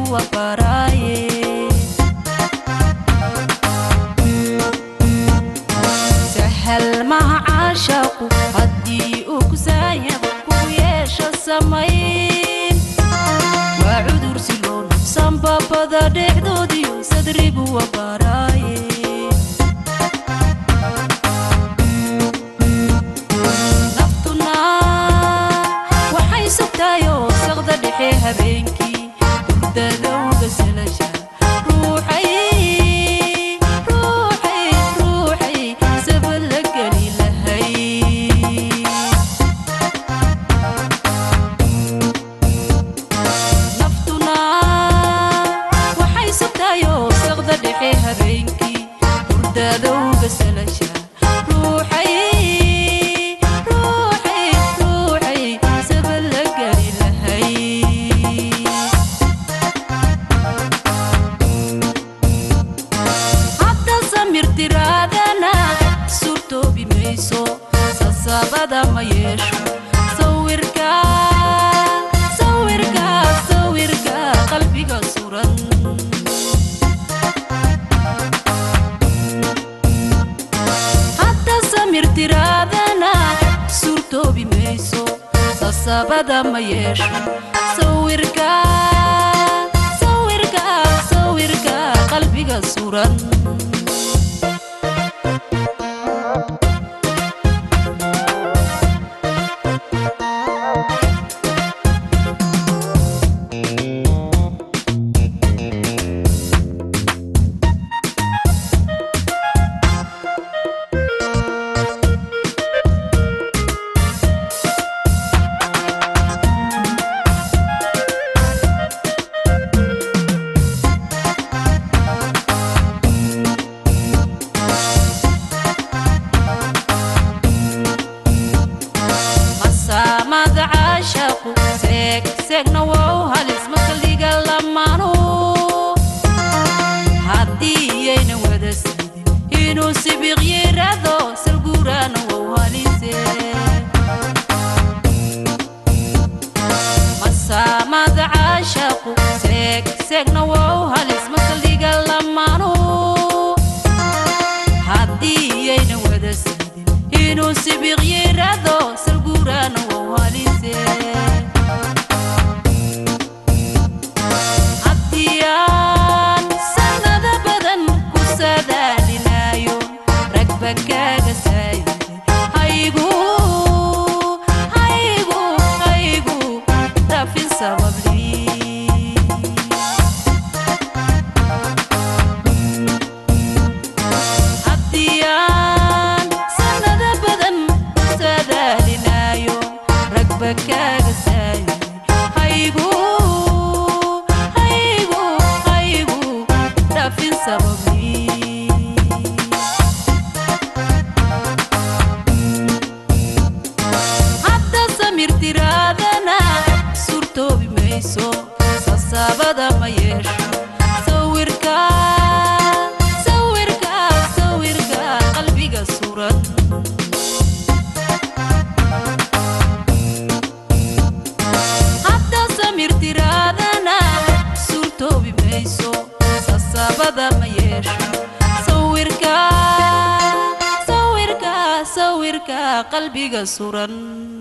waa baraaye sahal maha caashaqu haddii uu ku saayaba ku yeesho samayn waa cudur si loo nafsan babada dhexdoodiyo sadrigu waa baraaye naftuna waxay sugtaayoo saqda dhexe habeenkii hurdadowga salasha ruuxay ruuxay ruuxay sabad la geli lahay naftuna waxay sugtaayoo saqda dhexe habeenkii hurdadowga salasha ruuxay ruuxay ruuxay sabad la geli lahay hadda samir tiraadana suurtoobi mayso sasabada ma yeesho sawirka sawirka sawirka qalbiga suran hadda samir tiraadana suurtoobi mayso sasabada ma yeesho sawirka sawirka sawirka qalbiga suran masaamada caashaqu seeg seegna wow halis makaliga lamaanu haddiyayna wada sidin inuu sibiq yirado salguuraana wow halise masaamada caashaqu seeg seegna wow halis makaliga lamaanu haddiyayna wada sidin inuu sibiq yirado salguuraana wow halise haddiyaan sanada badan ku sadaalinayo ragba kaaga saayide haygu haygu haygu dhafin sabablii haddiyaan sanada badan ku sadaalinayo ragba kaaga saayide haygu haygu haygu dhafin sabablii hadda samir tiraadana suurtoobi mayso sasabada ma yeesho sawirka sawirka sawirka qalbiga suran hadda samir tiraadana suurtoobi mayso sasabada ma yeesho sawirka sawirka sawirka qalbiga suran